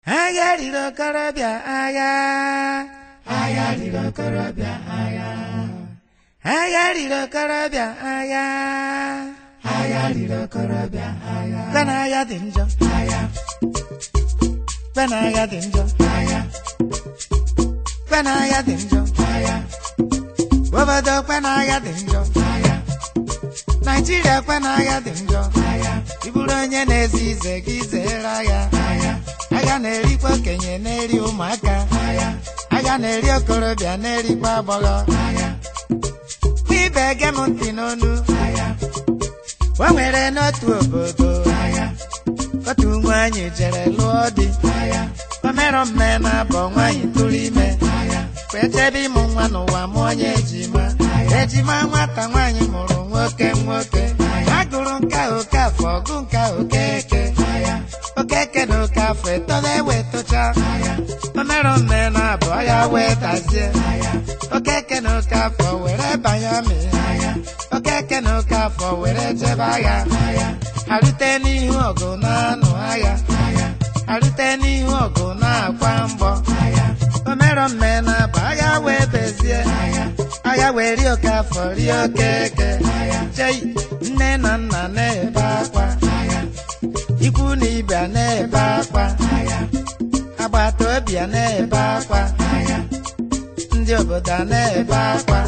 agha riri okorobịa agha agha riri okorobịa agha agha riri okorobịa agha agha riri okorobịa agha kpena agha dị njọ agha kpena agha dị njọ agha kpena agha dị njọ agha obodo kpena agha dị njọ agha naijiria kpena agha dị njọ agha ị bụrụ onye na-ezi ize gị zere agha agha agha na-erikwa okenye na-eri ụmụaka agha agha na-eri okorobịa na-erikwa agbọghọ agha ibe ege m ntị n'onu agha o nwere n'otu obodo agha otu nwaanyị jere lụọ di agha omerọ mme na-abọ nwaanyị tụrụ ime agha wee chebe ịmụ nwa n'ụwa mụọ onye ejima ejima nwata nwaanyị mụrụ nwoke nwoke ha gụrụ nka oke afọ ọgụ nka okeke okeke na oke afọ etola ewe tocha omerọ mme na-abọ ya wee dazie okeke na oke afọ were banye amị okeke na oke afọ were jebe agha arute n'ihu ọgụ na-anụ agha arute n'ihu ọgụ na-akwa mgbọ omerọ mme na-abọ agha wee bezie agha wee rie oke afọ rie okeke chei nne na nna na-ebe akwa ikwu na ibe na-ebe akwa agbata obi a na-ebe akwa ndị obodo a na-ebe akwa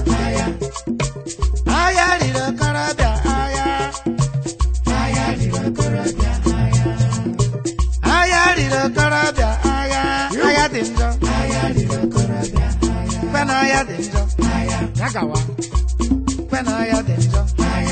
agha riri okorobịa agha agha riri okorobịa agha riri okorobịa agha agha dị njọ agha riri okorobịa kwe na agha dị njọ ya gawa kwe na agha dị njọ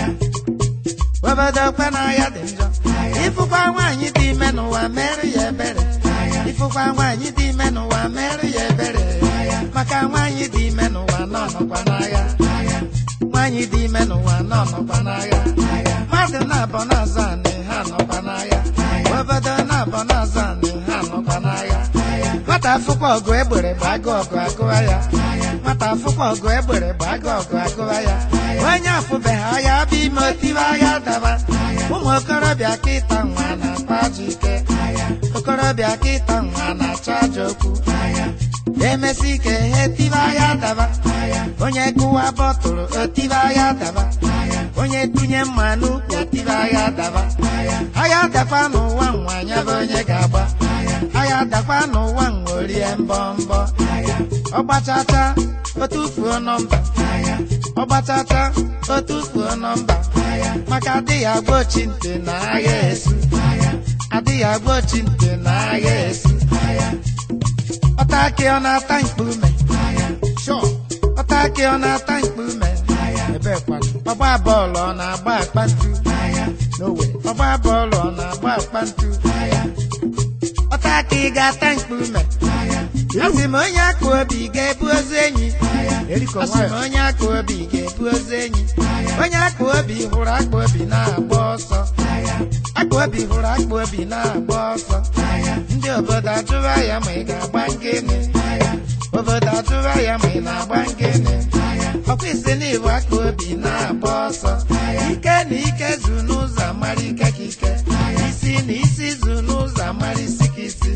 obodo kwe na agha dị njọ ịfụkwa nwaanyị dị ime n'ụwa mere ya ebere ịfụkwa nwaanyị dị ime n'ụwa mere ya ebere maka nwaanyị dị ime n'ụwa nọ nọkwa n'agha nwaanyị dị ime n'ụwa nọ nọkwa n'agha mmadụ na-abọ n'azụ anị ha nọkwa n'agha obodo na-abọ n'azụ anị ha nọkwa n'agha nwata afụkwa ọgụ egbere bụ agụ ọgụ agụwa ya nwata afụkwa ọgụ egbere bụ agụ ọgụ agụwa ya onye afụbeghị agha bụ ime otiwe agha daba ụmụ okorobịa kịta nwa na-akpa ajọ ike okorobịa kịta nwa na-achọ ajọ okwu emesi ike ha etibe agha daba onye kụwa bọtụlụ otibe agha daba onye tụnye mma n'ukwu otibe agha daba agha dakwa n'ụwa nwa anya bụ onye ga-agba agha dakwa n'ụwa nwa orie mbọ mbọ ọgbachacha otufuo nọmba ọgbachacha otufuo nọmba maka adịghị agba ochi ntị na agha esu adịghị agba ochi ntị na agha esu ọta akị ọ na-ata mkpume ọta akị ọ na-ata mkpume ọgba bọọlụ ọ na-agba akpantu ọgba bọọlụ ọ na-agba akpantu ọta akị ga-ata mkpume asị m onye akụ obi ga-ebu ozu enyi asị m onye akụ obi ga-ebu ozu enyi onye akụ obi hụrụ akpa obi na-agba ọsọ akpa obi hụrụ akpa obi na-agba ọsọ ndị obodo ajụwa ya ma ị ga-agba ngene obodo ajụwa ya ma ị na-agba ngene ọkwa isi n'ibu akpa obi na-agba ọsọ ike na ike zu n'ụzọ amara ike ka ike isi na isi zu n'ụzọ amara isi ka isi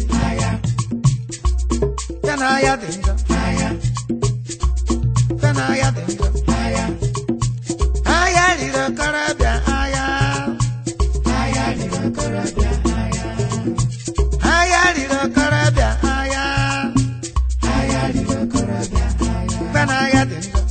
Fe na agha dị njọ Fe na agha dị njọ agha riri okorobịa agha agha riri okorobịa agha riri okorobịa agha agha riri okorobịa Fe na agha dị njọ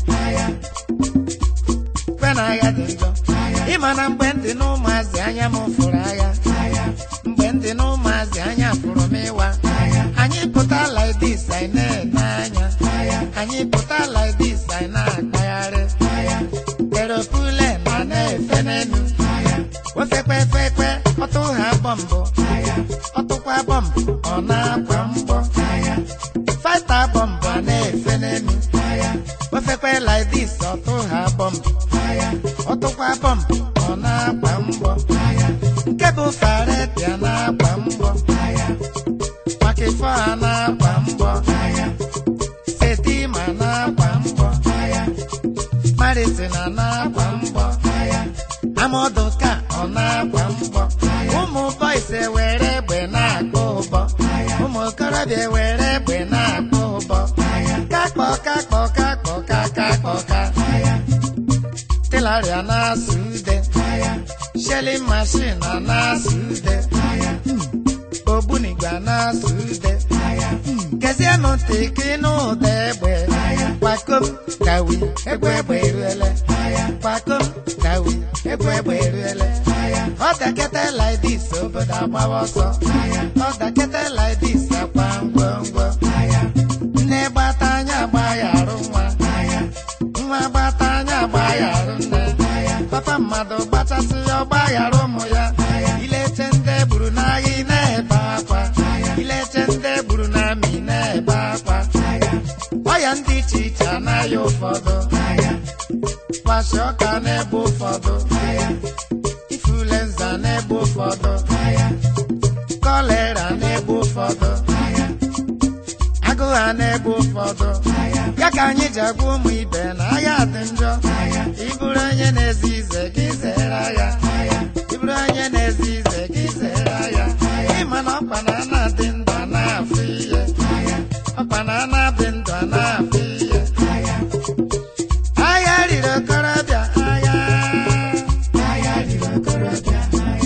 Fe na agha dị njọ ịma na mgbe ndị na ụmụazị anya m fụrụ agha mgbe ndị na ụmụazị anya fụrụ m ịwa anyị pụta like this anyị na-ene anya anyị pụta like this anyị na-akpagharị eropule ma na-efe n'elu ofekpefekpe ọtụ ha bọmbụ ọtụkwa bọmbụ ọ na-akwa mgbọ fata bọmbụ a na-efe n'elu ofekpe like this ọtụ ha bọmbụ ọtụkwa bọmbụ ọ na-akwa mgbọ nke bụ faretia na-akwa mgbọ maka ife a na-akwa mgbọ setima na-akwa mgbọ maritina na-akwa mgbọ amọdụka ọ na-akwa mgbọ ụmụ bọis were egbe na-akpọ ụbọ ụmụ agbọghọbịa were egbe na-akpọ ụbọ kakpọ kakpọ kakpọ kakakpọ ka tilaria na-asụ ude shelling machine a na-asụ ude ogbunigwe a na-asụ ude gezienụ ntị ka ịnụ ụda egbe kwakom gawi egbe egbe eruele kwakom gawi egbe egbe eruele ọ dakete like this obodo agbawa ọsọ ọ dakete like this akwa ngwongwo nne gbata anya agba ya arụ nwa nwa gbata anya agba ya arụ nne papa mmadụ gbachasị ya ọgba ghara ụmụ ya ileche ndị gburu n'agha ị na-ebe akwa ileche ndị gburu n'amị na-ebe akwa ọya ndị iche iche anaghị ụfọdụ kwashi ọka n'ebe ụfọdụ ifulenza n'ebe ụfọdụ kọlera n'ebe ụfọdụ agụụ ha n'ebe ụfọdụ ya ka anyị ji agwa ụmụ ibe na agha dị njọ ịbụrụ onye na-ezi ize gị zere agha ịbụrụ onye na-ezi ize gị zere agha ịma na ọkpa na a na-adị ndụ a na-afụ ihe ọkpa na a na-adị ndụ a na-afụ ihe agha riri okorobịa agha agha riri okorobịa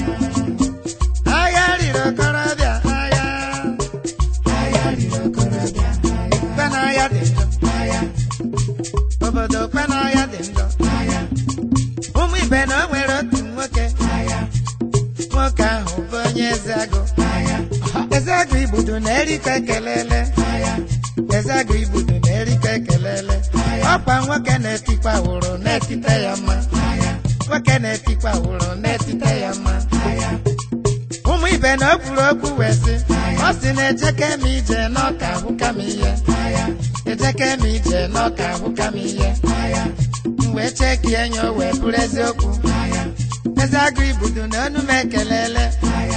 agha riri okorobịa agha agha riri okorobịa kpe na agha dị njọ obodo kpe na agha dị njọ ụmụ ibe na o nwere otu nwoke nwoke ahụ bụ onye ezeagụ ezeagụ igbudu na-erikọ ekelele ezeagụ igbudu na-erikọ ekelele ọkwa nwoke na-etikwa wụrụ na-etite ya mma nwoke na-etikwa wụrụ na-etite ya mma ụmụ ibe na o kwuru okwu wee sị ọ sị na ejeke m ije n'ọka ahụka m ihe ejeke m ije n'ọka ahụka m ihe m wee cheki enyi o wee bụrụ eziokwu ezeagụ igbudu na onu m ekelele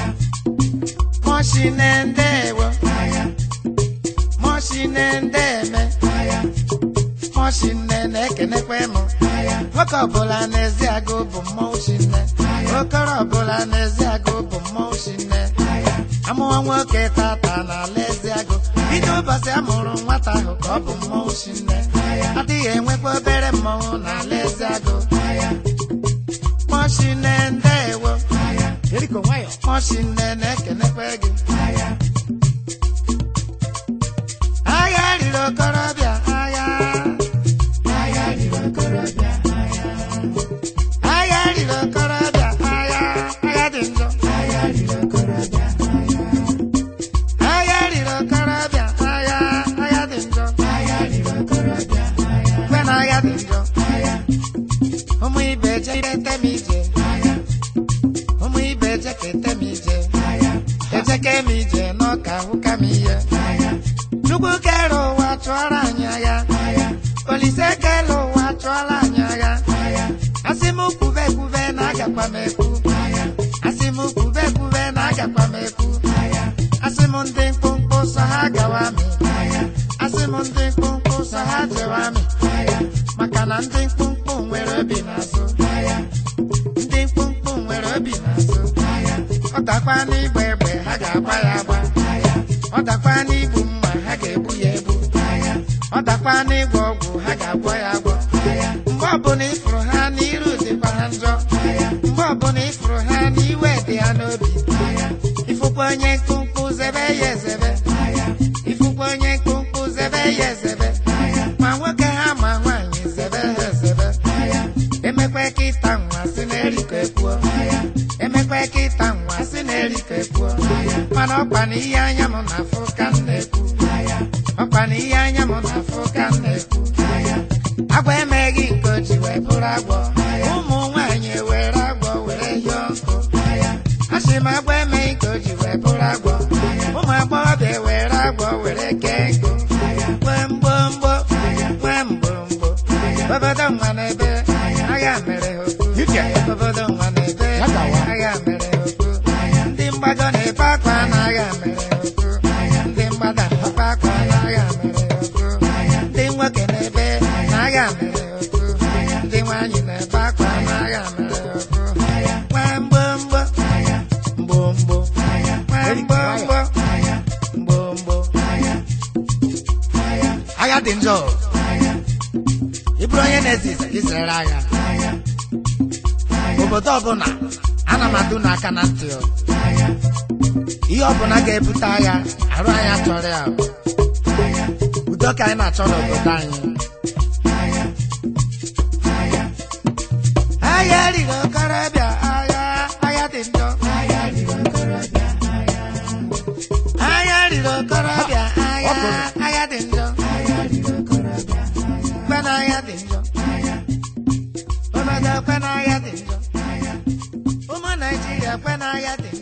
mọshine ndewo mọshine ndeme mọshine na-ekenekwe m nwoke ọbụla n'ezi agụ bụ mmọnwụ shinne okoro ọbụla n'ezi agụ bụ mmọnwụ shinne amụwa nwoke tata n'ala ezi agụ bido ụbọchị a mụrụ nwata ahụ ka ọ bụ mmọnwụ shinne adịghị enwekwa obere mmọnwụ n'ala ezi agụ mọshine ndewo Eriko nwayọ. mọshine na-ekenekwe gị agha riri okorobịa agha agha riri okorobịa agha riri okorobịa agha agha dị njọ agha riri okorobịa agha riri okorobịa agha agha dị njọ agha riri okorobịa kwe na agha dị njọ ụmụ ibe jekete m ije ụmụ ibe jekete m ije ejeke m ije n'ọka ahụka m ihe chukwu kere ụwa chụọrọ anyị agha olise kere ụwa chụọrọ anyị agha asị m kwube kwube na agakwa m ekwu asị m kwube kwube na agakwa m ekwu asị m ndị mkpụmkpụ sọ ha gawa amị asị m ndị mkpụmkpụ sọ ha jewa amị maka na ndị mkpụmkpụ nwere obi n'azụ ndị mkpụmkpụ nwere obi n'azụ ọ dakwa n'igba egbe ha ga-agba ya agba ọ dakwa n'igbu mma ha ga-egbu ya egbu ọ dakwa n'ịgwọ ọgwụ ha ga-agwọ ya agwọ mgbe ọbụla ịfụrụ ha n'iru dịkwa ha njọ mgbe ọbụla ịfụrụ ha n'iwe dị ha n'obi ịfụkwa onye mkpụmkpụ zebe ya ezebe ịfụkwa onye mkpụmkpụ zebe ya ezebe ma nwoke ha ma nwaanyị zebe ha ezebe emekwe ka ịta nwa si na-erikọ ekwuo emekwe ka ịta nwa si na-erikọ ekwuo mana ọkwa na ihe anya m na-afụ ka m na-ekwu ọkwa na ihe anya m na-afụ ka m na-ekwu agwa emeghị nke o ji wee bụrụ agwọ ụmụ nwaanyị ewere agwọ were hịọ nkụ asị m agwa emeghị ka o ji wee bụrụ agwọ ụmụ agbọghọbịa ewere agwọ were kee nkụ nwee mgbomgbo nwee mgbomgbo obodo nwa n'ebe agha mere ha okwu Ike. obodo nwa n'ebe Ya gawa. agha mere ha okwu ndị mgbado na-ebe akwa na agha mere ha okwu ndị mgbada na-ebe akwa na agha mere ha okwu ndị nwoke na-ebe na agha mere ha okwu ndị nwaanyị na-ebe akwa na agha mere ha okwu nwee mgbomgbo mgbomgbo nwee mgbomgbo mgbomgbo dị njọ ị bụrụ onye na-ezi ise gị zere agha obodo ọbụla ana m adụ n'aka na ntị o. ihe ọbụla ga-ebute agha arụ anyị achọrọ ya udo ka anyị na-achọ n'obodo anyị agha riri okorobịa agha agha dị njọ agha riri okorobịa agha agha dị njọ kwe na agha dị njọ obodo kwe na agha dị njọ ụmụ naijiria kwe na agha dị njọ